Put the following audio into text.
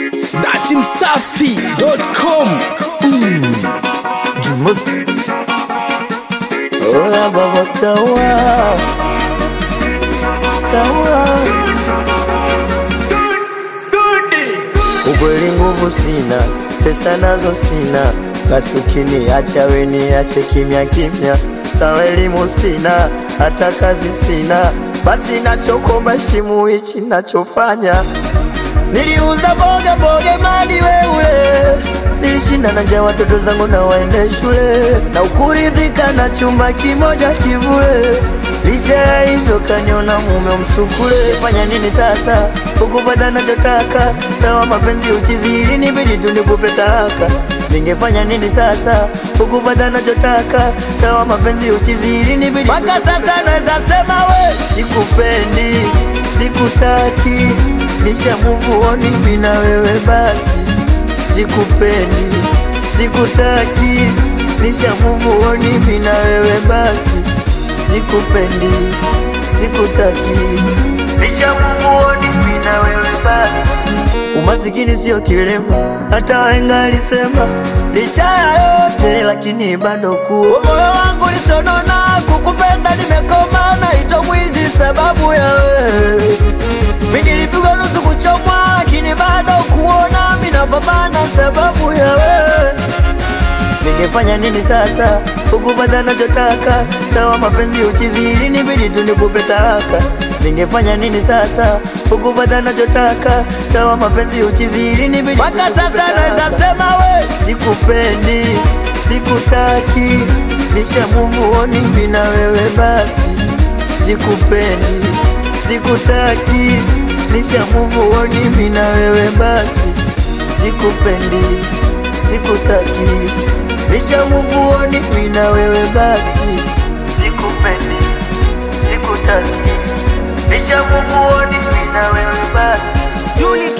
datimsafi.com Oya baba tawa tawa, ukweli nguvu sina, pesa nazo sina, basi ukiniacha we niache kimya kimya. Sawa elimu sina, hata kazi sina, basi nachokomba shimu hichi nachofanya Niliuza boga boga mali wewe, nilishinda na njaa watoto zangu na waende shule, na ukuridhika na chumba kimoja kivule. Licha ya hivyo kaniona mume msukule. Fanya nini sasa ukupata nachotaka? Sawa mapenzi uchizi, ilinibidi tu nikupe talaka. Ningefanya nini sasa ukupata nachotaka? Sawa mapenzi uchizi, ilinibidi mpaka sasa naweza sema we sikupendi, sikutaki nisha move on mimi na wewe basi, sikupendi, sikutaki, nisha move on mimi na wewe basi, sikupendi, sikutaki, nisha move on mimi na wewe basi. Umasikini sio kilema, hata wahenga alisema, licha ya yote lakini bado kuwa moyo wangu lisonona, kukupenda nimekoma, naitwa mwizi sababu ya wewe mimi nilipigwa nusu kuchomwa, lakini bado kuona mimi napambana sababu ya wewe. Ningefanya nini sasa ukupata nachotaka? Sawa mapenzi uchizi, ilinibidi tu nikupe talaka. Ningefanya nini sasa ukupata nachotaka? Sawa mapenzi uchizi, ilinibidi mpaka sasa naweza sema we sikupendi, sikutaki, nisha move on mimi na wewe basi, sikupendi, sikutaki, nisha move on mimi na wewe basi, sikupendi, sikutaki, nisha move on mimi na wewe basi, sikupendi, sikutaki, nisha move on mimi na wewe basi.